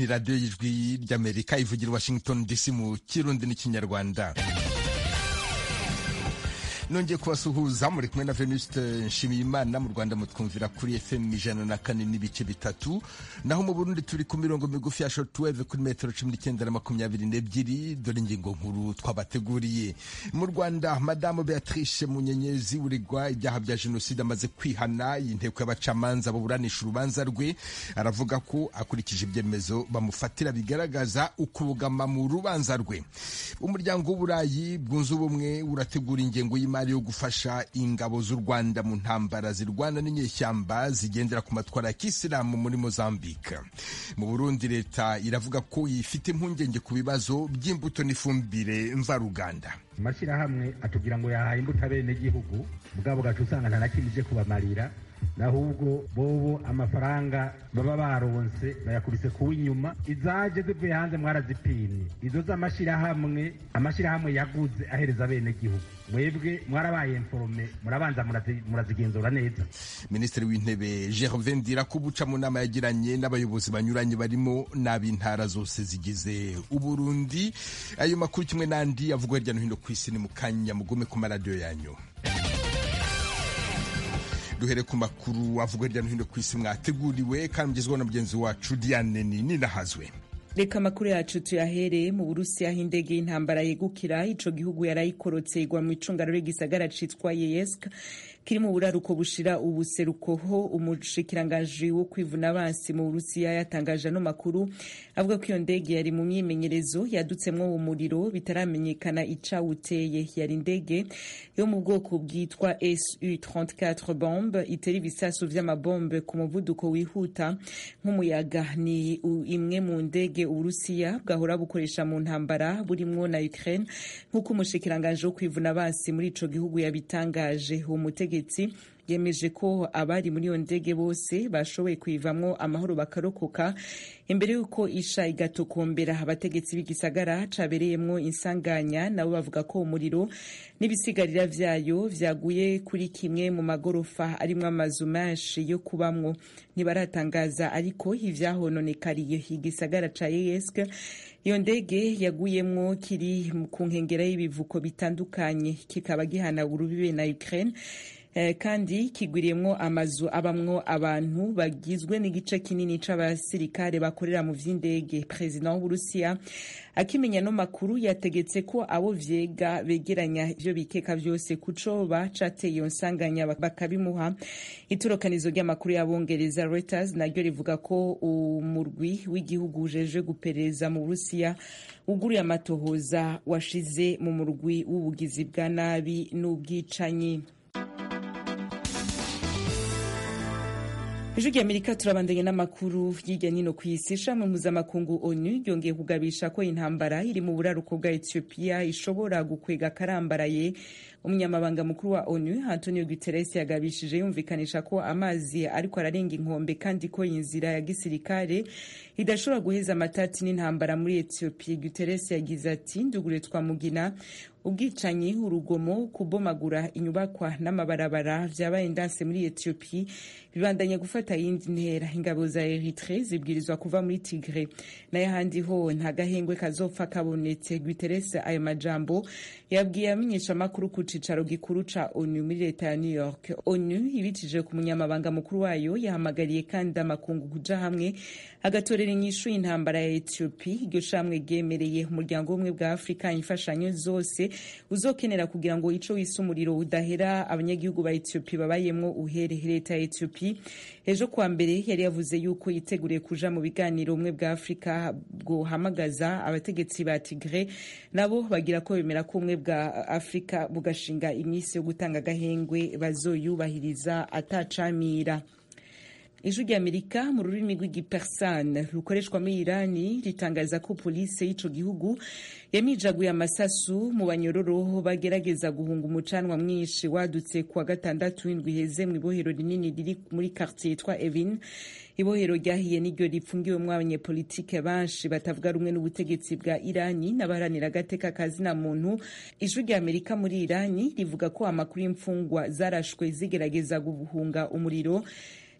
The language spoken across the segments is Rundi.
radiyo y'ijwi ry'amerika ivugira washington dc mu kirundi n'ikinyarwanda nongeye kubasuhuza muri kumwe na venuste nshimiyimana mu rwanda mutwumvira kuri fm ijana na kane n'ibice bitatu naho mu burundi turi ku mirongo migufi ya shortwave kuri metero cumi n'icyenda na makumyabiri n'ebyiri dore ingingo nkuru twabateguriye mu rwanda madamu beatrice munyenyezi uregwa ibyaha bya jenoside amaze kwihana inteko y'abacamanza baburanisha urubanza rwe aravuga ko akurikije ibyemezo bamufatira bigaragaza ukubugama mu rubanza rwe umuryango w'uburayi bwunze ubumwe urategura ingengo y'imari yo gufasha ingabo z'u Rwanda mu ntambara zirwana n'inyeshyamba zigendera ku matwara ya kisilamu muri Mozambique. Mu Burundi leta iravuga ko ifite impungenge ku bibazo by'imbuto n'ifumbire mvaruganda. amashyirahamwe atubwira ngo yahaye imbuto abenegihugu mugabo gaca usanga nta na kimwe ije kubamarira ahubwo bobo amafaranga baba baronse bayakubise kuwa inyuma izaje zivuye hanze mwarazipimye izo z'amashyirahamwe amashyirahamwe yaguze ahereza abenegihugu mwebwe mwarabaye informe murabanza murazigenzura neza minisitiri w'intebe gervin ndirakubuca mu nama yagiranye n'abayobozi banyuranye barimo n'ab'intara zose zigize uburundi ayo makuru kimwe n'andi avugwa hirya no hino ku isi ni mu kanya mugume ku maradiyo yanyu duhere ku makuru avugwa hirya no hino ku isi mwateguriwe kandi mugezweho na mugenzi wacu diane nini nahazwe reka amakuru yacu tuyahereye mu burusiya aho indege y'intambara yegukira ico gihugu yarayikorotse igwa mu icungararo y'igisagara citwa yeyesk kiri mu buraruko bushira ubuseruko ho umushikiranganji wo kwivuna abansi mu burusiya yatangaje ano makuru avuga ko iyo ndege yari mu myimenyerezo yadutsemwo umuriro bitaramenyekana icawuteye yari indege yo mu bwoko bwitwa su 34 bombe itera ibisasu vy'amabombe ku muvuduko wihuta nk'umuyaga ni imwe mu ndege uburusiya bwahora bukoresha mu ntambara burimwo na ukraine nk'uko umushikiranganji wo kwivuna abansi muri ico gihugu yabitangaje uwo mutegetsi yemeje ko abari muri iyo ndege bose bashoboye kuyivamwo amahoro bakarokoka imbere y'uko isha igatokombera abategetsi b'igisagara cabereyemwo insanganya nabo bavuga ko umuriro n'ibisigarira vyayo vyaguye kuri kimwe mu magorofa arimwo amazu menshi yo kubamwo ntibaratangaza ariko ivyahononekariye igisagara ca yeyesk iyo ndege yaguyemwo kiri ku nkengera y'ibivuko bitandukanye kikaba gihana urubibe na ukraine Eh, kandi kigwiriyemwo amazu abamwo abantu bagizwe n'igice kinini c'abasirikare bakorera mu vy'indege perezida w'uburusiya akimenya no makuru yategetse ko abo vyega begeranya ivyo bikeka vyose kucoba cateye iyo nsanganya bakabimuha itorokanizo ry'amakuru y'abongereza Reuters naryo rivuga ko umurwi w'igihugu ujeje guperereza mu burusiya uguruye amatohoza washize mu murwi w'ubugizi bwa nabi n'ubwicanyi ijwi ry'amerika turabandanya n'amakuru hirya nino ku isi ishami mpuzamakungu onu ryongeye kugabisha ko intambara iri mu buraruko bwa etiyopiya ishobora gukwega akarambaraye umunyamabanga mukuru wa onu antonio guterres yagabishije yumvikanisha ko amazi ariko ararenga inkombe kandi ko inzira ya gisirikare idashobora guheza amatati n'intambara muri etiyopiya guterres yagize ati ndugure twamugina ubwicanyi urugomo kubomagura inyubakwa n'amabarabara vyabaye ndanse muri etiyopiya bibandanya gufata yindi ntera ingabo za eritre zibwirizwa kuva muri tigre nayo ahandi ho nta gahengwe kazopfa kabonetse guterres ayo majambo yabwiye amenyesha amakuru ku cicaro gikuru ca onu muri leta ya new york onu ibitije ku munyamabanga mukuru wayo yahamagariye kandi amakungu kuja hamwe agatorera inyishu y'intambara ya etiyopiya iryo shamwe ryemereye umuryango w'ubumwe bwa afurika imfashanyo zose uzokenera kugira ngo ico wise umuriro udahera abanyagihugu ba etiyopiya babayemwo uhere leta ya etiyopiya ejo kuwa mbere yari yavuze yuko yiteguriye kuja mu biganiro ubumwe bwa afurika bwohamagaza abategetsi ba tigre nabo bagira ko bemera ko ubumwe bwa afurika bugashinga iminsi yo gutanga agahengwe bazoyubahiriza atacamira ijwi ry'amerika mu rurimi rw'igipersane rukoreshwa muri irani ritangaza ko polisi y'ico gihugu yamijaguye amasasu mu banyororo bagerageza guhunga umucanwa mwinshi wadutse kuwa gatandatu w'indwi iheze mu ibohero rinini riri muri quartier yitwa evin ibohero ryahiye niryo ripfungiwemwo abanyepolitike benshi batavuga rumwe n'ubutegetsi bwa irani n'abaharanira agateka kazina muntu ijwi rya amerika muri irani rivuga ko amakuru y'imfungwa zarashwe zigerageza guhunga umuriro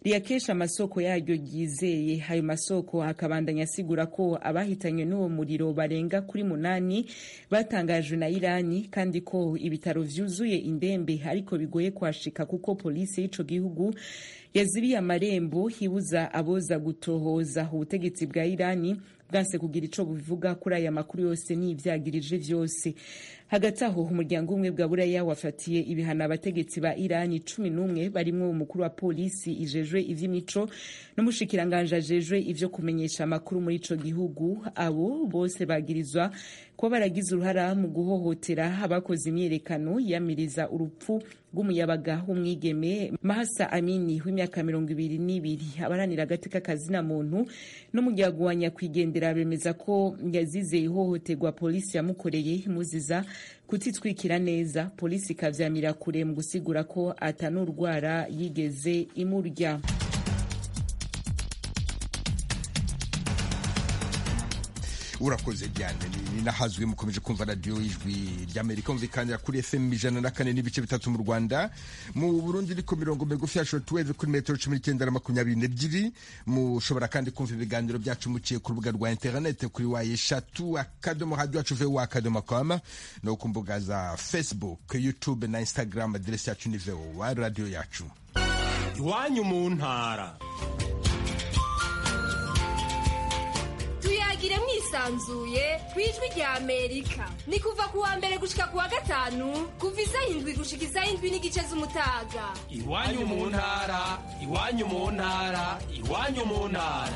riyakesha amasoko yaryo ryizeye ayo masoko akabandanya asigura ko abahitanywe n'uwo muriro barenga kuri munani batangajwe na irani kandi ko ibitaro vyuzuye indembe ariko bigoye kuhashika kuko polisi y'ico gihugu yazibiye amarembo hibuza aboza gutohoza ubutegetsi bwa irani bwanse kugira ico bubivuga kuri aya makuru yose n'ivyagirije vyose hagati aho umuryango umwe bwa buraya wafatiye ibihano abategetsi ba irani cumi n'umwe barimwo umukuru wa polisi ijejwe ivy'imico n'umushikiranganje ajejwe ivyo kumenyesha amakuru muri ico gihugu abo bose bagirizwa kuba baragize uruhara mu guhohotera abakoze imyiyerekano yamiriza urupfu rw'umuyabaga w'umwigeme mahasa amini w'imyaka mirongo ibiri n'ibiri abaranira agateka kazina muntu n'umuryango wa nyakwigendera bemeza ko yazize ihohoterwa polisi yamukoreye imuziza kutitwikira neza polisi ikavyamira kure mu gusigura ko atanurwara yigeze imurya urakoze cyane ni nahazwi mukomeje kumva radiyo ijwi ry'amerika mvikanira kuri fm ijana na kane n'ibice bitatu mu rwanda mu burundi iri ku mirongo migufi ya shortwave kuri metero cumi n'icyenda na makumyabiri n'ebyiri mushobora kandi kumva ibiganiro byacu muciye ku rubuga rwa interinete kuri wa eshatu akadomo radiyo yacu vewo akadomo koma no ku mbuga za facebook youtube na instagram aderesi yacu ni vewo wa radiyo yacu iwanyu mu ntara tuyagire mwisanzuye ku ijwi rya amerika ni kuva ku wa mbere gushika ku wa gatanu kuva isaha indwi gushika isaha indwi n'igice z'umutaga iwanyu mu ntara iwanyu mu ntara iwanyu mu ntara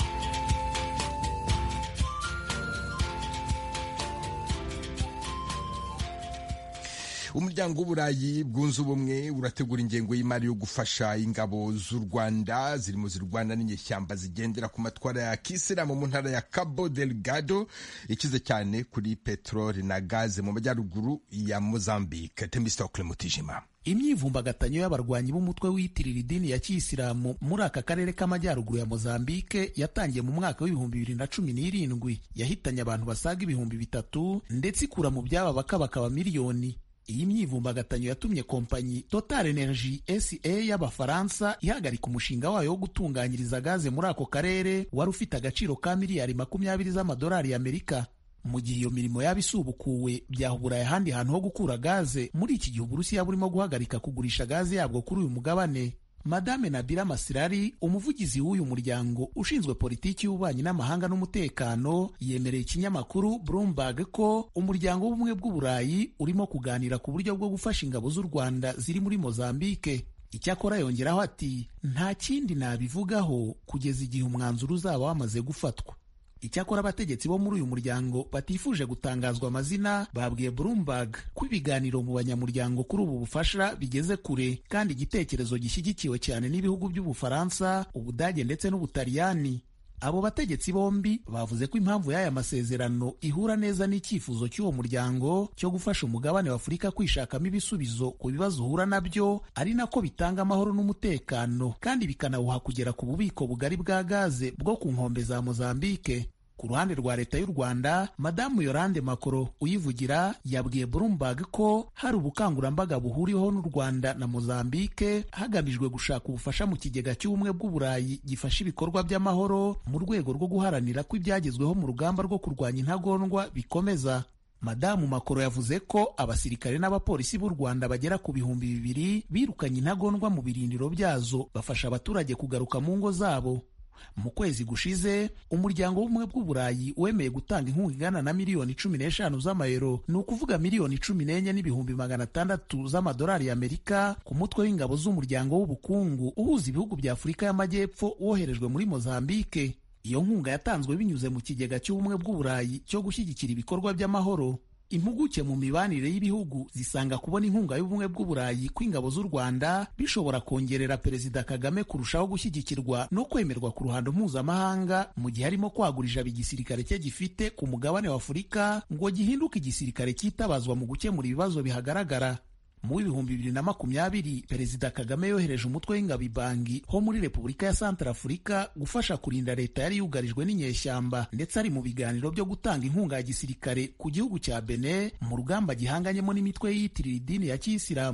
umuryango w'uburayi bwunze ubumwe urategura ingengo y'imari yo gufasha ingabo z'u rwanda zirimo zirwana n'inyeshyamba zigendera ku matwara ya kisilamu mu ntara ya cabo delgado ikize cyane kuri peteroli na gaze mu majyaruguru ya mozambique temistokle mutijima imyivumbagatanyo y'abarwanyi b'umutwe wiyitirira idini ya kiyisilamu muri aka karere k'amajyaruguru ya mozambike yatangiye mu mwaka w'ibihumbi bibiri na cumi n'irindwi yahitanye abantu basaga ibihumbi bitatu ndetse ikura mu byaba bakabakaba miliyoni iyi myivumbagatanyo yatumye kompanyi Total Energy SA y'Abafaransa ihagarika umushinga wayo wo gutunganyiriza gaze muri ako karere wari ufite agaciro ka miliyari makumyabiri z'amadolari y'Amerika. Mu gihe iyo mirimo yaba isubukuwe byahuburaye ahandi hantu ho gukura gaze muri iki gihe Uburusiya burimo guhagarika kugurisha gaze yabwo kuri uyu mugabane. Madame Nabila Masirari umuvugizi w'uyu muryango ushinzwe politiki y'ububanyi n'amahanga n'umutekano yemereye ikinyamakuru Bloomberg ko umuryango w'ubumwe bw'uburayi urimo kuganira ku buryo bwo gufasha ingabo z'u Rwanda ziri muri Mozambique icyakora yongeraho ati nta kindi nabivugaho kugeza igihe umwanzuro uzaba wamaze gufatwa icyakora abategetsi bo muri uyu muryango batifuje gutangazwa amazina babwiye Bloomberg ko ibiganiro mu banyamuryango kuri ubu bufasha bigeze kure kandi igitekerezo gishyigikiwe cyane n'ibihugu by'Ubufaransa, Ubudage ndetse n'Ubutaliyani. Abo bategetsi bombi bavuze ko impamvu y'aya masezerano ihura neza n'icyifuzo cy'uwo muryango cyo gufasha umugabane wa Afurika kwishakamo ibisubizo ku bibazo uhura nabyo, ari nako bitanga amahoro n'umutekano kandi bikanawuha kugera ku bubiko bugari bwa gaze bwo ku nkombe za Mozambique. Ku ruhande rwa leta y'u Rwanda, Madamu Yolande Makoro uyivugira yabwiye Bloomberg ko hari ubukangurambaga buhuriweho n'u Rwanda na Mozambique hagamijwe gushaka ubufasha mu kigega cy'ubumwe bw'Uburayi gifasha ibikorwa by'amahoro mu rwego rwo guharanira ko ibyagezweho mu rugamba rwo kurwanya intagondwa bikomeza. Madamu Makoro yavuze ko abasirikare n'abapolisi b'u Rwanda bagera ku bihumbi bibiri birukanye intagondwa mu birindiro byazo bafasha abaturage kugaruka mu ngo zabo. Mu kwezi gushize umuryango w'ubumwe bw'uburayi wemeye gutanga inkunga ingana na miliyoni cumi n'eshanu z'amayero ni ukuvuga miliyoni cumi n'enye n'ibihumbi magana atandatu z'amadolari y'Amerika ku mutwe w'ingabo z'umuryango w'ubukungu uhuza ibihugu bya Afurika y'Amajyepfo woherejwe muri Mozambique. Iyo nkunga yatanzwe binyuze mu kigega cy'ubumwe bw'uburayi cyo gushyigikira ibikorwa by'amahoro. Impuguke mu mibanire y'ibihugu zisanga kubona inkunga y'ubumwe bw'uburayi kw'ingabo z'u Rwanda bishobora kongerera Perezida Kagame kurushaho gushyigikirwa no kwemerwa ku ruhando mpuzamahanga mu gihe arimo kwagura ijabo igisirikare cye gifite ku mugabane wa Afurika ngo gihinduke igisirikare cyitabazwa mu gukemura ibibazo bihagaragara. mu w'ibihumbi bibiri na makumyabiri perezida kagame yohereje umutwe w'ingabo ibangi ho muri repubulika ya santara afurika gufasha kurinda leta yari yugarijwe n'inyeshyamba ndetse ari mu biganiro byo gutanga inkunga ya gisirikare ku gihugu cya bene mu rugamba gihanganyemo n'imitwe yiyitirira idini ya kiyisilamu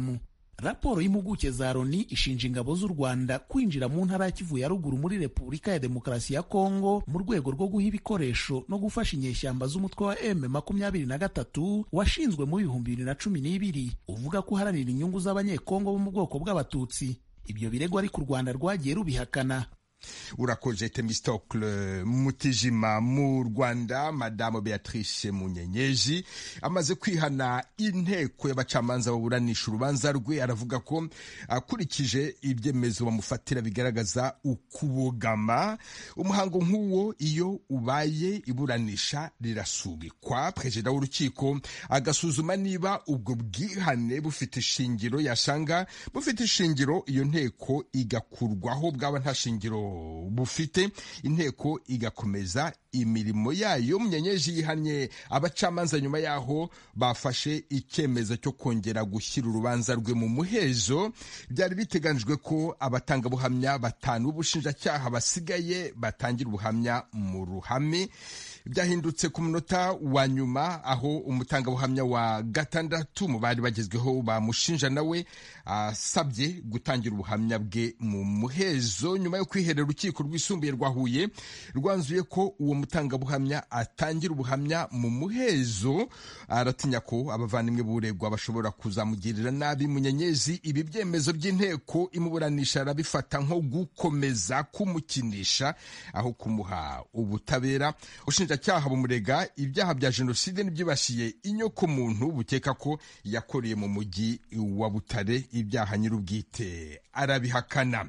raporo y'impuguke za loni ishinja ingabo z'u rwanda kwinjira mu ntara ya kivu ya ruguru muri repubulika ya demokarasi ya kongo mu rwego rwo guha ibikoresho no gufasha inyeshyamba z'umutwe wa m makumyabiri na gatatu washinzwe mu bihumbi bibiri na cumi n'ibiri uvuga ko uharanira inyungu z'abanyekongo bo mu bwoko bw'abatutsi ibyo birego ariko u rwanda rwagiye rubihakana urakoze temistokle mutijima mu rwanda madamu beatrice munyenyezi amaze kwihana inteko y'abacamanza baburanisha urubanza rwe aravuga ko akurikije ibyemezo bamufatira bigaragaza ukubogama umuhango nk'uwo iyo ubaye iburanisha rirasubikwa perezida w'urukiko agasuzuma niba ubwo bwihane bufite ishingiro yasanga bufite ishingiro iyo nteko igakurwaho bwaba nta shingiro bufite inteko igakomeza imirimo yayo munyenyeji yihannye abacamanza nyuma yaho bafashe icyemezo cyo kongera gushyira urubanza rwe mu muhezo byari biteganijwe ko abatangabuhamya batanu b'ubushinjacyaha basigaye batangira ubuhamya mu ruhame byahindutse ku munota wa nyuma aho umutangabuhamya wa gatandatu mu bari bagezweho bamushinja nawe asabye gutangira ubuhamya bwe mu muhezo nyuma yo kwiherera urukiko rwisumbuye rwa Huye rwanzuye ko uwo mutangabuhamya atangira ubuhamya mu muhezo aratinya ko abavandimwe b'uregwa bashobora kuzamugirira nabi munyenyezi ibi byemezo by'inteko imuburanisha arabifata nko gukomeza kumukinisha aho kumuha ubutabera ubushinjacyaha bumurega ibyaha bya jenoside n'ibyibasiye inyokomuntu bukeka ko yakoreye mu mujyi wa butare ibyaha nyir'ubwite arabihakana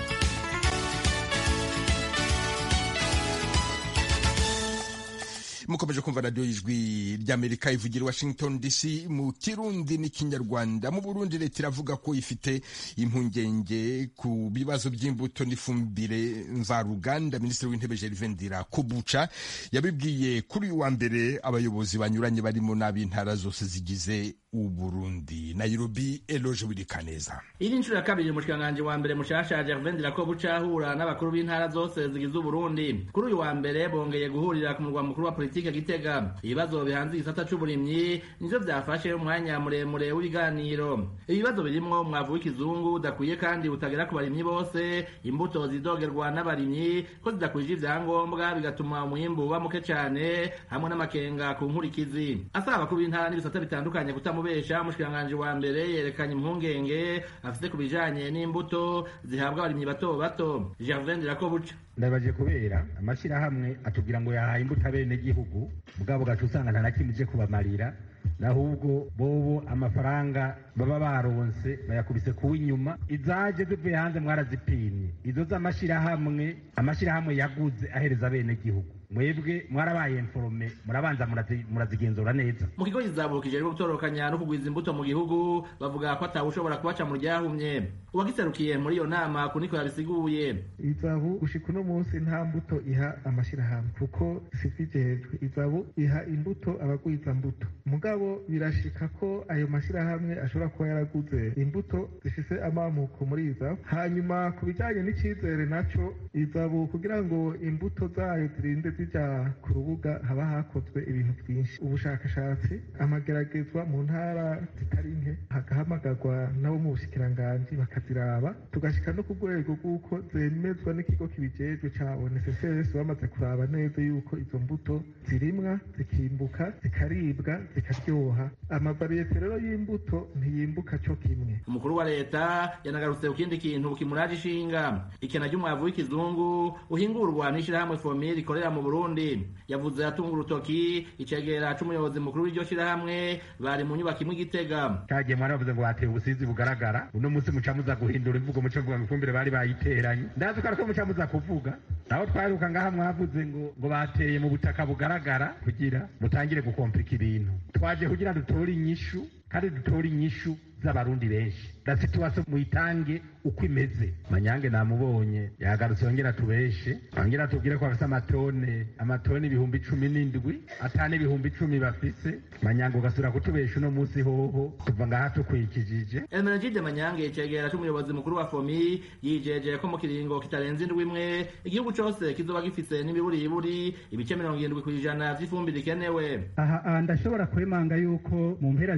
mukomeje kumva radiyo y'ijwi ry'amerika ivugira washington dc mu kirundi n'ikinyarwanda mu burundi leta iravuga ko ifite impungenge ku bibazo by'imbuto n'ifumbire mvaruganda minisitiri w'intebe gervain kubuca yabibwiye kuri uyu wa mbere abayobozi banyuranye barimo n'ab'intara zose zigize uburundi nairobi eloge wirikaneza iyi ni inshuro ya kabiri umushikiranganji wa mbere mushasha gervain dirakobuca ahura n'abakuru b'intara zose zigize uburundi kuri uyu wa mbere bongeye guhurira ku murwa mukuru wa politike gitega ibibazo bihanze igisata c'uburimyi nivyo vyafashe umwanya muremure w'ibiganiro ibibazo birimwo umwavu w'ikizungu udakwiye kandi utagera ku barimyi bose imbuto zidogerwa n'abarimyi ko zidakwije ivyangombwa bigatuma umwimbu uba muke cane hamwe n'amakenga ku nkurikizi asaba abakuru b'intara n'ibisata bitandukanye kutamubesha umushikiranganji wa mbere yerekanye impungenge afite ku bijanye n'imbuto zihabwa abarimyi bato bato gervain dirakobuca ndabaje kubera amashyirahamwe atubwira ngo yahaye imbuto abenegihugu mugabo gaca usanga nta na kimwe ije kubamarira nahubwo bobo amafaranga baba baronse bayakubise kuwa inyuma izaje zivuye hanze mwarazipimye izo z'amashyirahamwe amashyirahamwe yaguze ahereza abenegihugu mwebwe mwarabaye informe murabanza murazigenzura neza mu kigo kizabukije rero gutorokanya no kugwiza imbuto mu gihugu bavuga ko atawushobora kubaca mu ryahumye uwagiserukiye muri iyo nama kuniko yabisiguye izabu gushika uno munsi nta mbuto iha amashyirahamwe kuko sivijejwe izabu iha imbuto abagwiza mbuto mugabo birashika ko ayo mashyirahamwe ashobora kuba yaraguze imbuto zifise amamuko muri izabu hanyuma ku bijanye n'icizere naco izabu kugira ngo imbuto zayo zirinde zija ku rubuga haba hakozwe ibintu byinshi ubushakashatsi amageragezwa mu ntara zitari nke hagahamagarwa nabo mu bushikiranganji bakaziraba tugashika no ku rwego rw'uko zemezwa n'ikigo kibijejwe ca ONSS bamaze kuraba neza yuko izo mbuto zirimwa zikimbuka zikaribwa zikaryoha amavariyete rero y'imbuto ntiyimbuka co kimwe umukuru wa leta yanagarutse ku kindi kintu kimuraje ishinga ikena ry'umwavu w'ikizungu uhingurwa n'ishirahamwe fomire rikorera mu burundi yavuze atunga urutoki icegera c'umuyobozi mukuru w'iryo shirahamwe bari mu nyubako imwe igitega cagiye mwaravuze ngo hateye ubusizi bugaragara uno munsi muca muza guhindura imvugo muca mvuga ngo ifumbire bari bayiteranye ndazi ko ariko muca muza kuvuga naho twaheruka ngaha mwavuze ngo ngo bateye mu butaka bugaragara kugira mutangire gukomplika ibintu twaje kugira dutore inyishu kandi dutore inyishu z'abarundi benshi la situation muyitange uko imeze manyange namubonye yagarutse yongera tubeshe yongera tubwire ko bafise amatone amatone ibihumbi cumi n'indwi atane ibihumbi icumi bafise manyange ugasubira kutubesha uno munsi hoho tuva ngaha tukwikijije Emenegide Manyange icegera c'umuyobozi mukuru wa FOMI yijeje ko mu kiringo kitarenze indwi imwe igihugu cose kizoba gifise n'imiburiburi ibice mirongo irindwi kw'ijana vy'ifumbire ikenewe aha ndashobora kwemanga yuko mu mpera z'iyi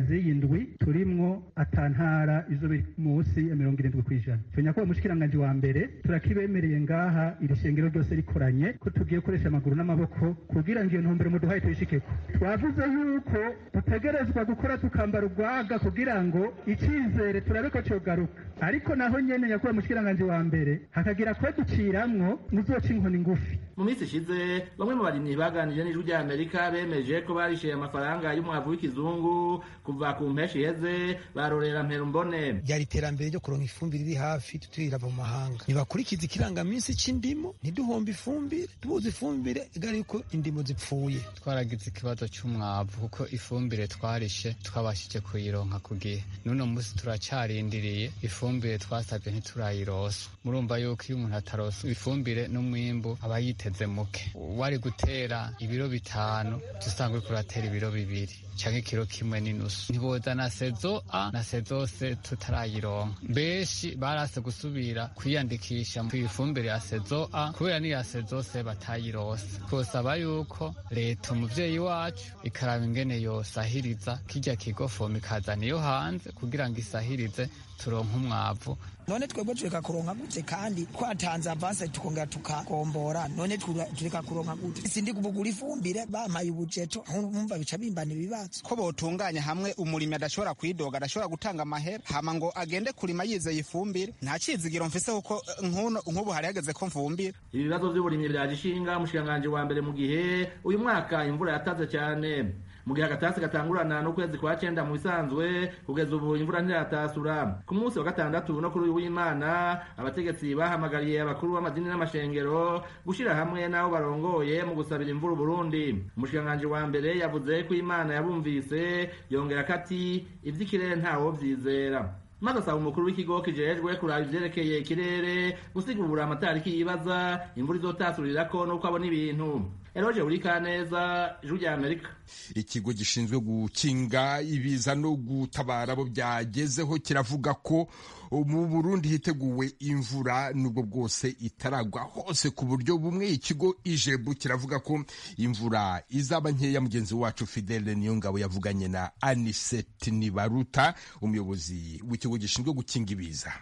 indwi turimwo atantara izo biri munsi ya mirongo irindwi ku ijana icyo nyakubahwa mushikiranganji wa mbere turakibemereye ngaha iri shengero ryose rikoranye ko tugiye gukoresha amaguru n'amaboko kugira ngo iyo ntumbero muduhaye tuyishikeko twavuze yuko dutegerezwa gukora tukambara urwaga kugira ngo icyizere turabe ko cyogaruka ariko naho nyene nyakubahwa mushikiranganji wa mbere hakagira kwe duciramwo muzoca inkoni ngufi mu minsi ishize bamwe mu barimyi baganiriye n'ijwi rya amerika bemeje ko barishyuye amafaranga y'umwavu w'ikizungu kuva ku mpeshi iheze barorera mperumbone ryari iterambere ryo kuronka ifumbire iri hafi tutirava mu mahanga ntibakurikiza ikirangaminsi c'indimo ntiduhombe ifumbire tubuze ifumbire igari yuko indimo zipfuye twaragize ikibazo c'umwavu kuko ifumbire twarishe twabashije kuyironka ku gihe n'uno munsi turacarindiriye ifumbire twasabye ntiturayirosa murumva yuko iyo umuntu atarosa ifumbire n'umwimbu aba yiteze muke wari gutera ibiro bitanu dusanga uriko uratera ibiro bibiri canke ikiro kimwe n'inusu ntiboza na sezo a na sezo se tutarayironka benshi barase gusubira kwiyandikisha ku ifumbire ya sezo a kubera n'iya sezo se batayirose twosaba yuko leta umuvyeyi wacu ikaraba ingene yosahiriza kirya kigo fomu ikazana iyo hanze kugira ngo isahirize turonke umwavu none twebwe tureka kuronka gute kandi twatanze avanse tukongera tukagombora none tureka kuronka gute sindi kubugura ifumbire bampaye ubujeto nkumva bica bimbana ibibazo ko botunganya hamwe umurimi adashobora kwidoga adashobora gutanga amahera hama ngo agende kurima yizeye ifumbire nta cizigiro mfise kuko nk'ubu hari hageze ko mvumbira ibi bibazo vy'uburimyi vyaje ishinga umushikiranganji wa mbere mu gihe uyu mwaka imvura yataze cyane mu gihe agatasi gatangurana n'ukwezi kwa cenda mu bisanzwe kugeza ubu imvura ntiratasura ku munsi wa gatandatu no kuri uyu w'imana abategetsi bahamagariye abakuru b'amadini n'amashengero gushira hamwe n'abo barongoye mu gusabira imvura uburundi umushikiranganji wa mbere yavuze ko imana yabumvise yongera ko ati ivy'ikirere ntawo vyizera maze asaba umukuru w'ikigo kijejwe kuraba ivyerekeye ikirere gusigura amatariki yibaza imvura izotasurirako n'uko abona ibintu eroje urikaneza ijwi rya amerika ikigo gishinzwe gukinga ibiza no gutabara abo byagezeho kiravuga ko mu burundi hiteguwe imvura nubwo bwose itaragwa hose ku buryo bumwe ikigo ijebu kiravuga ko imvura izaba nkeya mugenzi wacu fidele niyongabo yavuganye na aniseti nibaruta umuyobozi w'ikigo gishinzwe gukinga ibiza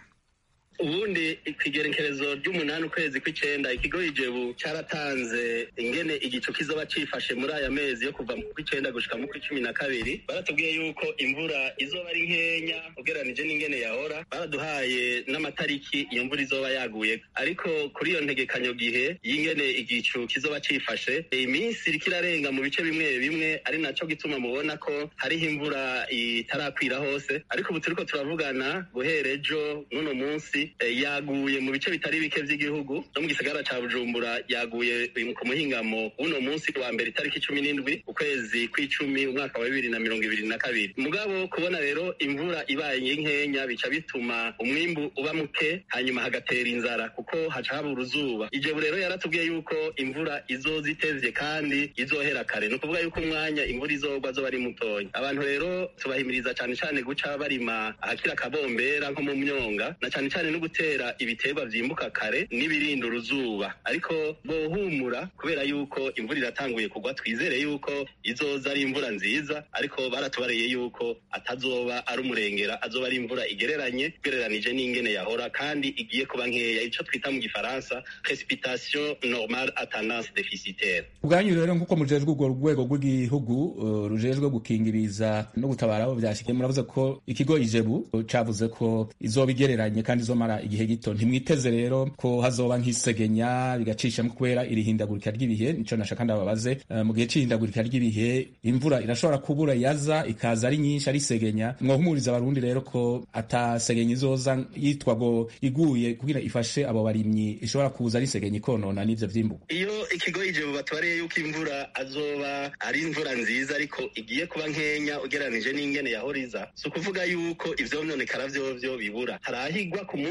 ubundi ikigerekerezo ry'umunani ukwezi kw'icenda ikigo ijebu cyaratanze ingene igicu kizoba cifashe muri aya mezi yo kuva mu kw'icenda gushika mu kw'icumi na kabiri baratubwiye yuko imvura izoba ari nkenya ugeranije n'ingene yahora baraduhaye n'amatariki iyo mvura izoba yaguye ariko kuri iyo ntegekanyo gihe y'ingene igicu kizoba cifashe iminsi iriko irarenga mu bice bimwe bimwe ari naco gituma mubona ko hariho imvura itarakwira hose ariko ubu turiko turavugana guhera ejo n'uno munsi yaguye mu bice bitari bike by'igihugu no mu gisagara ca bujumbura yaguye ku muhingamo w'uno munsi wa mbere itariki cumi n'indwi ukwezi kw'icumi umwaka wa bibiri na mirongo ibiri na kabiri mugabo kubona rero imvura ibaye nkenya bica bituma umwimbu uba muke hanyuma hagatera inzara kuko haca haba uruzuba ijebu rero yaratubwiye yuko imvura izoza itevye kandi izohera kare ni ukuvuga yuko umwanya imvura izogwa azoba ari mutonya abantu rero tubahimiriza cane cane guca barima ahakira akabombera nko mu myonga na cane cane no gutera ibiterwa vyimbuka kare n'ibirinda uruzuba ariko bohumura kubera yuko imvura iratanguye kugwa twizere yuko izoza ari imvura nziza ariko baratubariye yuko atazoba ari umurengera azoba ari imvura igereranye ugereranije n'ingene yahora kandi igiye kuba nkeya ico twita mu gifaransa precipitation normale a tendance déficitaire ubwanyu rero nk'uko mujejwe urwo rwego rw'igihugu uh, rujejwe gukinga ibiza no gutabara abo vyashikiye muravuze ko ikigo ijebu cavuze ko izoba igereranye kandi izomara igihe gito ntimwiteze rero ko hazoba nk'isegenya bigacishamo kubera irihindagurika ry'ibihe nico nashaka ndababaze uh, mu gihe c'ihindagurika ry'ibihe imvura irashobora kubura yaza ikaza ari nyinshi ari segenya mwohumuriza abarundi rero ko atasegenya izoza yitwa ngo iguye kugira ifashe abo barimyi ishobora kuza ari segenya ikonona n'ivyo vyimbuka iyo ikigo ijebu batubariye yuko imvura azoba ari imvura nziza ariko igiye kuba nkenya ugereranije n'ingene yahoriza si ukuvuga yuko ivyo vyononekara vyovyo bibura harahigwa ku munsi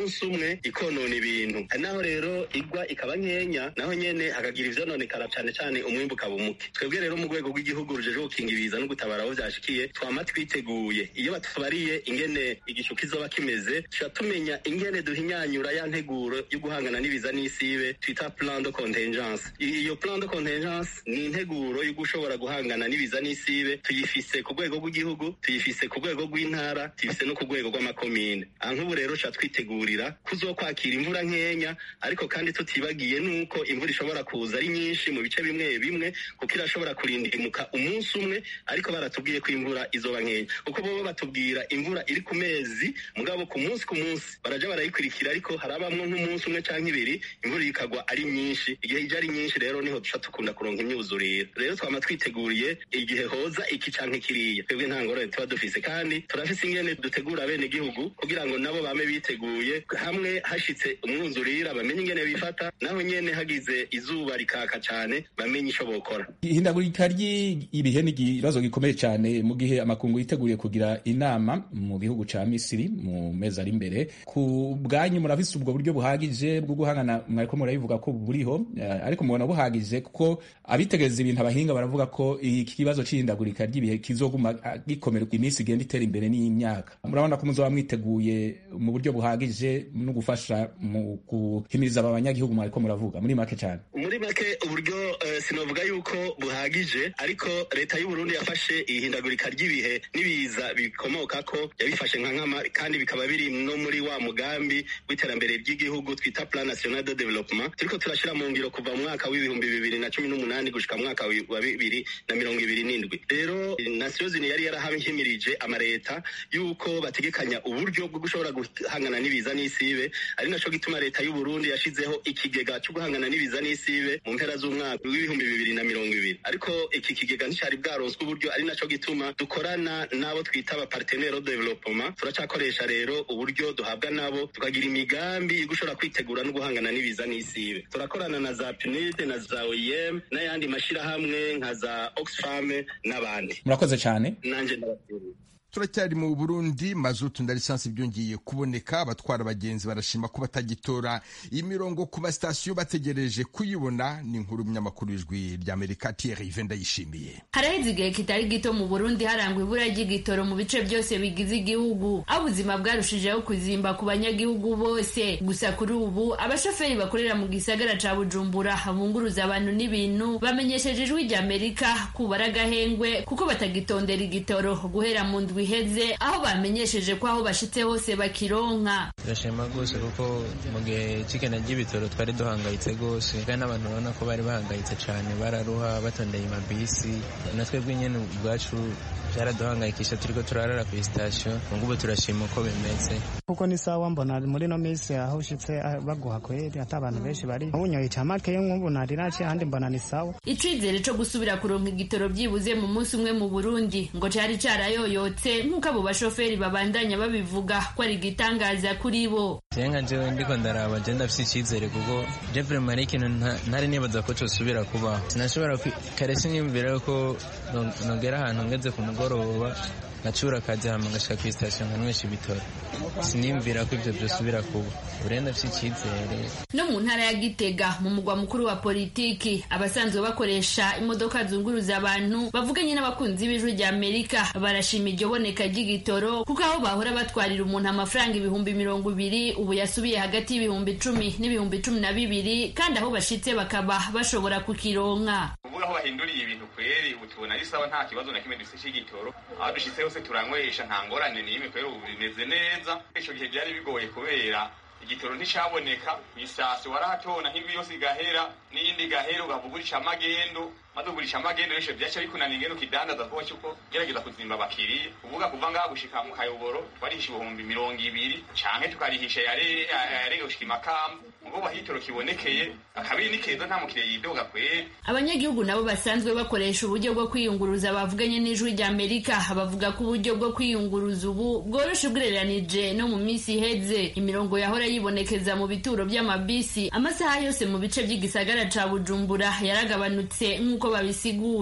umunsi umwe ikonona ibintu hari naho rero igwa ikaba nkenya naho nyene hakagira ivyononekara cane cane umwimbu ukaba umuke twebwe rero mu rwego rw'igihugu rujejwe gukinga ibiza no gutabara aho vyashikiye twama twiteguye iyo batubariye ingene igicu kizoba kimeze tuca tumenya ingene duhinyanyura ya nteguro yo guhangana n'ibiza n'isibe twita plan de contingence iyo plan de contingence ni integuro yo gushobora guhangana n'ibiza n'isibe tuyifise ku rwego rw'igihugu tuyifise ku rwego rw'intara tuyifise no ku rwego rw'amakomine aha nk'ubu rero ca twitegurira kuzokwakira imvura nkenya ariko kandi tutibagiye nuko imvura ishobora kuza ari nyinshi mu bice bimwe bimwe kuko irashobora kurindimuka umunsi umwe ariko baratubwiye ko imvura izoba nkenya kuko bobo batubwira imvura iri ku mezi mugabo ku munsi ku munsi baraja barayikurikira ariko harabamwo nk'umunsi umwe canke ibiri imvura ikagwa ari nyinshi igihe ije ari nyinshi rero niho duca dukunda kuronka imyuzurire rero twama twiteguriye igihe hoza iki canke kiriya twebwe nta ngorane tuba dufise kandi turafise ingene dutegura bene gihugu kugira ngo nabo bame biteguye hamwe hashitse umwuzurira bamenye ingene bifata naho nyene hagize izuba rikaka cane bamenye ico bokora ihindagurika ry'ibihe ni ikibazo gikomeye cyane mu gihe amakungu yiteguriye kugira inama mu gihugu ca misiri mu mezi ari imbere ku bwanyu murafise ubwo buryo buhagije bwo guhangana mwariko murabivuga ko buriho eh, ariko mubona buhagije kuko abitegereza ibintu abahinga baravuga ko iki kibazo c'ihindagurika ry'ibihe kizoguma ah, gikomera iminsi igenda itera imbere n'imyaka murabona ko muzoba mwiteguye mu buryo buhagije no gufasha mu guhimiriza aba banyagihugu mwariko muravuga muri make cyane muri make uburyo uh, sinovuga yuko buhagije ariko leta y'u Burundi yafashe ihindagurika ry'ibihe n'ibiza bikomoka ko yabifashe nka nkama kandi bikaba biri no muri wa mugambi w'iterambere ry'igihugu twita plan national de development turiko turashira mu ngiro kuva mu mwaka w'ibihumbi bibiri na cumi n'umunani gushika mu mwaka wa bibiri na mirongo ibiri n'indwi rero nations unies yari yarahahimirije amareta yuko bategekanya uburyo bwo gushobora guhangana n'ibiza n'isibe ari naco gituma leta y'u Burundi yashizeho ikigega cyo guhangana n'ibiza n'isibe mu mpera z'umwaka w'ibihumbi bibiri na mirongo ibiri ariko iki kigega nticari bwaronswe uburyo ari naco gituma dukorana n'abo twita aba partenaire de development turacakoresha rero uburyo duhabwa nabo tukagira imigambi yo gushobora kwitegura no guhangana n'ibiza n'isibe turakorana na za PNUD na za OIM n'ayandi mashirahamwe nka za Oxfam n'abandi murakoze cyane nanje ndabashimiye turacyari mu burundi mazutu na lisansi byongeye kuboneka abatwara abagenzi barashima ko batagitora imirongo ku masitasiyo bategereje kuyibona ni inkuru y'umunyamakuru w'ijwi ry'amerika thierry ive ndayishimiye haraheze igihe kitari gito mu burundi harangwa ibura ry'igitoro mu bice byose bigize igihugu aho ubuzima bwarushijeho kuzimba ku banyagihugu bose gusa kuri ubu abashoferi bakorera mu gisagara ca bujumbura bunguruza abantu n'ibintu bamenyesheje ijwi ry'amerika kubara agahengwe kuko batagitondera igitoro guhera mu ndwi iheze aho bamenyesheje ko aho bashitse hose bakironka turashima rwose kuko mu gihe cy'igana ry'ibitoro twari duhangayitse rwose kandi n'abantu urabona ko bari bahangayitse cyane bararuha batondeye amabisi na twebwe nyine ubwacu byaraduhangayikisha turiko turarara ku sitasiyo ngubu turashima uko bimeze kuko ni sawa mbona muri no minsi aho ushitse baguha kweri ata abantu benshi bari ubunyoye camake nk'ubu nari naciye ahandi mbona ni sawa icizere co gusubira kuronka igitoro byibuze mu munsi umwe mu burundi ngo cari carayoyotse nk'uko abo bashoferi babandanya babivuga ko ari igitangaza kuri bo jewe nka jewe ndiko ndaraba je ndafise icizere kuko je vraiment ari ikintu ntari nibaza ko cosubira kubaho sinashobora kare siniyumvira yuko nogera ahantu ngeze ku mugoroba ngacura akazi hama ngashika ku sitasiyo nkanywesha ibitoro siniyumvira ko ivyo vyosubira kuba urenda afise icizere no mu ntara ya gitega mu mugwa mukuru wa politiki abasanzwe bakoresha imodoka zunguruza abantu bavuganye n'abakunzi b'ijwi rya amerika barashima iryo boneka ry'igitoro kuko aho bahora batwarira umuntu amafaranga ibihumbi mirongo ibiri ubu yasubiye hagati y'ibihumbi icumi n'ibihumbi cumi na bibiri kandi aho bashitse bakaba bashobora kukironka ubu aho bahinduriye ibintu kweri ubu tubona ari sawa nta kibazo na kimwe dufise c'igitoro aho dushitse hose turanywesha nta ngorane n'imwe kweri ubu bimeze neza ico gihe byari bigoye kubera igitoro nticaboneka isasi warahatona nk'indwi yose igahera n'iyindi igahera ugavugurisha amagendo maze ugurisha amagendo nisho vyaca bikunaniye ingene ukidandaza kuba cyuko gerageza kuzimba abakiriya uvuga kuva ngaha gushika mu kayoboro twarihisha ibihumbi mirongo ibiri canke tukarihisha yarege gushika imakamba ubwo bahitoro kibonekeye akabiri ni keza nta mukiriya yidoga kweri abanyagihugu nabo basanzwe bakoresha uburyo bwo kwiyunguruza bavuganye n'ijwi rya amerika bavuga ko uburyo bwo kwiyunguruza ubu bworoshe ugereranije no mu minsi iheze imirongo yahora yibonekeza mu bituro by'amabisi amasaha yose mu bice by'igisagara ca bujumbura yaragabanutse nk'uko babisigura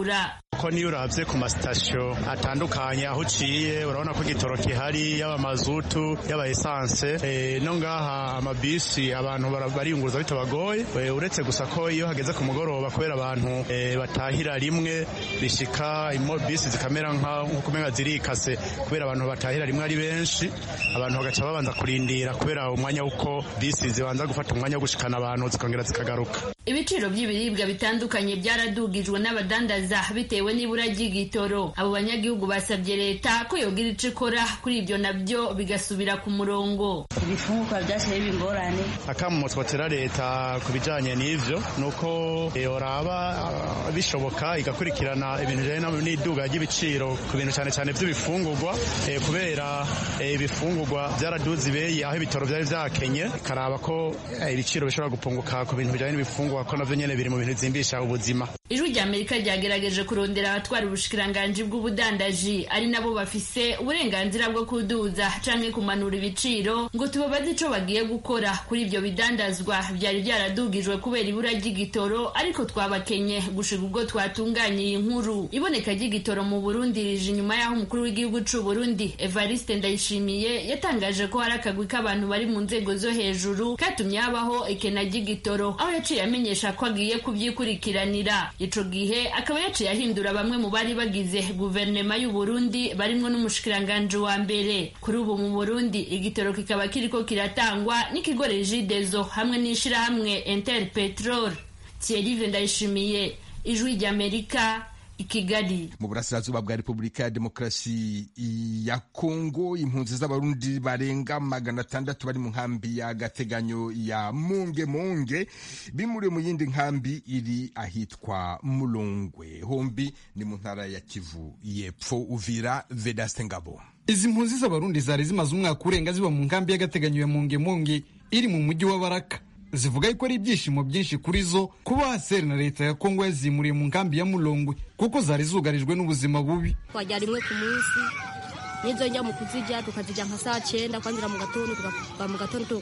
ko niyo urabye ku masitasiyo atandukanye aho uciye urabona ko igitoro gihari yaba mazutu yaba esanse no ngaha amabisi abantu bariyunguruza bitabagoye uretse gusa ko iyo hageze ku mugoroba kubera abantu batahira rimwe bishika bisi zikamera nk'uko umenga zirikase kubera abantu batahira rimwe ari benshi abantu bagaca babanza kurindira kubera umwanya w'uko bisi zibanza gufata umwanya wo gushikana abantu zikongera zikagaruka ibiciro by'ibiribwa bitandukanye byaradugijwe n'abadandaza bitewe n'ibura ry'igitoro abo banyagihugu basabye leta ko yogira ico ikora kuri ibyo nabyo bigasubira ku murongo ibifungurwa byashyira ingorane akamu twotera leta ku bijanye n'ivyo nuko yoraba bishoboka igakurikirana ibintu bijanye n'iduga ry'ibiciro ku bintu cyane cyane by'ibifungurwa kubera ibifungurwa byaraduze ibeyi aho ibitoro byari vyakenye ikaraba ko ibiciro bishobora gupunguka ku bintu bijanye n'ibifungurwa ko navyo nyene biri mu bintu bizimbisha ubuzima ijwi rya amerika ryagerageje kurondera abatwara ubushikiranganji bw'ubudandaji ari nabo bafise uburenganzira bwo kuduza canke kumanura ibiciro ngo tubabaze ico bagiye gukora kuri ivyo bidandazwa vyari vyaradugijwe kubera ibura ry'igitoro ariko twabakenye gushika ubwo twatunganye iyi nkuru iboneka ry'igitoro mu burundi rije inyuma y'aho umukuru w'igihugu c'u burundi evariste ndayishimiye yatangaje ko hari akagwi k'abantu bari mu nzego zo hejuru katumye habaho ekena ry'igitoro aho yaciye amenyesha ko agiye kuvyikurikiranira ico gihe akaba yaciye ahindura bamwe mu bari bagize guverinema y'u Burundi barimwo n'umushikiranganje wa mbere kuri ubu mu Burundi igitoro kikaba kiriko kiratangwa n'ikigo Regideso hamwe n'ishirahamwe Interpetrol Thierry Ndayishimiye ijwi ry'Amerika i Kigali mu burasirazuba bwa Repubulika ya Demokarasi ya Kongo impunzi z'abarundi barenga magana atandatu bari mu nkambi ya gateganyo ya Munge Munge bimuriwe mu yindi nkambi iri ahitwa Mulongwe hombi ni mu ntara ya Kivu yepfo Uvira Vedaste Ngabo izi mpunzi z'abarundi zari zimaze umwaka urenga ziba mu nkambi y'agateganyo ya Munge Munge iri mu mujyi wa Baraka zivuga yuko ari ibyishimo byinshi kuri zo kuba haseri na leta ya kongo yazimuriye mu nkambi ya mulongwe kuko zari zugarijwe n'ubuzima bubi twajya rimwe ku munsi n'izo njya mu kuzijya tukazijya nka saa cyenda kwanzira mu gatondo tukava mu gatondo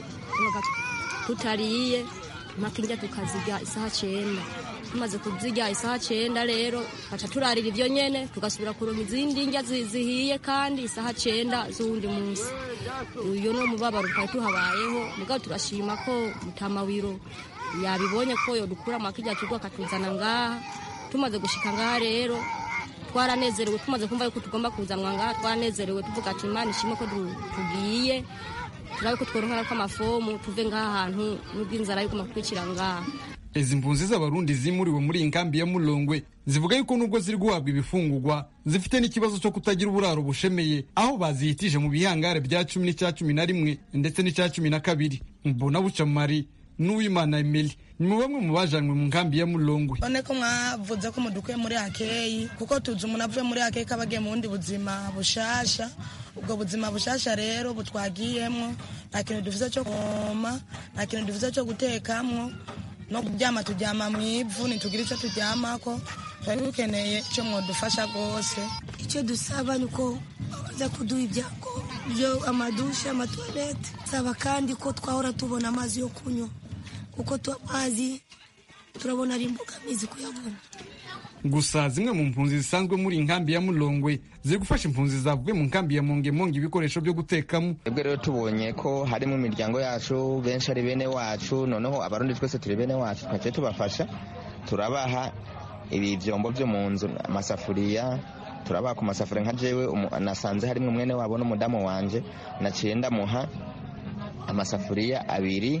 tutariye mpaka injya tukazijya isaha cyenda tumaze kuzijya isaha cyenda rero baca turarira ibyo nyene tugasubira kuronka izindi ndya zihiye kandi isaha cyenda z'uwundi munsi uyo ni umubabaro twari tuhabayeho mugabo turashima ko mutamawiro yabibonye ko yodukura makijya kigo akatuzana ngaha tumaze gushika ngaha rero twaranezerewe tumaze kumva yuko tugomba kuzanwa ngaha twaranezerewe tuvuga ati imana ishimwe ko tugiye turabe ko tworonka ko amafomu tuve ngaha hantu n'ubw'inzara yo kumakwikira ngaha izi mpunzi z'abarundi zimuriwe muri iyi nkambi ya mulongwe zivuga yuko nubwo ziri guhabwa ibifungurwa zifite n'ikibazo cyo kutagira uburaro bushemeye aho bazihitije mu bihangare bya cumi n'icya cumi na rimwe ndetse n'icya cumi na kabiri mbona bucamari n'uwimana emeli ni mu bamwe mu bajanywe mu nkambi ya mulongwe none ko mwavuze ko mudukuye muri hakeyi kuko tuzi umuntu avuye muri hakeyi ko aba agiye mu bundi buzima bushasha ubwo buzima bushasha rero butwagiyemwo nta kintu dufite cyo kuvoma nta kintu dufite cyo gutekamwo no kuryama turyama mu ivu ntitugire icyo turyamako twari dukeneye icyo mwadufasha rwose icyo dusaba ni uko baza kuduha ibyago byo amadushe amatuwarete saba kandi ko twahora tubona amazi yo kunywa kuko amazi turabona ari imbogamizi kuyabona gusa zimwe mu mpunzi zisanzwe muri inkambi ya mulongwe ziri gufasha impunzi zavuye mu nkambi ya mongemonge ibikoresho byo gutekamo twebwe rero tubonye ko harimo imiryango yacu benshi ari bene wacu noneho abarundi twese turi bene wacu twaciye tubafasha turabaha ibi byombo byo mu nzu amasafuriya turabaha ku masafuriya nka jewe nasanze harimo mwene wabo n'umudamu wanje naciye ndamuha amasafuriya abiri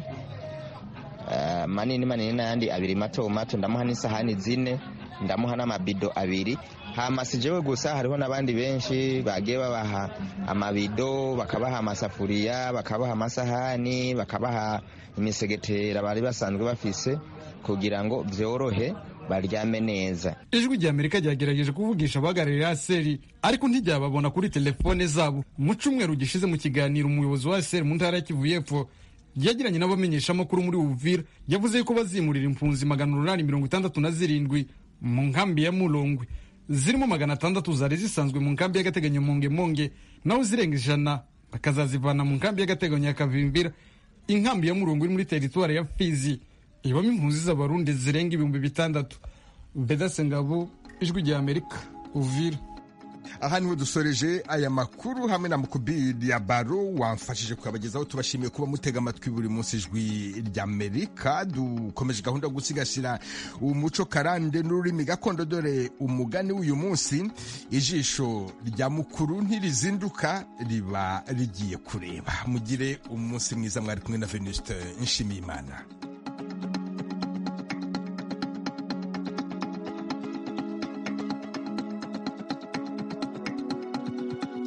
manini manini n'ayandi abiri mato mato ndamuha n'isahani zine ndamuha n'amabido abiri hama si jewe gusa hariho n'abandi benshi bagiye babaha amabido bakabaha amasafuriya bakabaha amasahani bakabaha imisegetera bari basanzwe bafise kugira ngo vyorohe baryame neza ijwi rya amerika ryagerageje kuvugisha abahagarariye aseri ariko ntiryababona kuri telefone zabo mu cyumweru gishize mu kiganiro umuyobozi wa aseri mu ntara ya kivu y'epfo yagiranye n'abamenyeshamakuru muri uvira yavuze ko bazimurira impunzi magana umunani mirongo itandatu na zirindwi mu nkambi ya mulongwe zirimo magana atandatu zari zisanzwe mu nkambi y'agateganyo mongemonge naho zirenga ijana bakazazivana mu nkambi y'agateganyo ya kavimbira inkambi ya mulongwe iri muri teritwari ya fizi ibamo impunzi z'abarundi zirenga ibihumbi bitandatu bedase ngabo ijwi rya amerika uvira aha niho dusoreje aya makuru hamwe na mukubiri ya baro wamfashije kuyabagezaho tubashimiye kuba mutega amatwi buri munsi ijwi ry'amerika dukomeje gahunda yo gusigasira umuco karande n'ururimi gakondo dore umugani w'uyu munsi ijisho rya mukuru ntirizinduka riba rigiye kureba mugire umunsi mwiza mwari kumwe na venuste nshimiyimana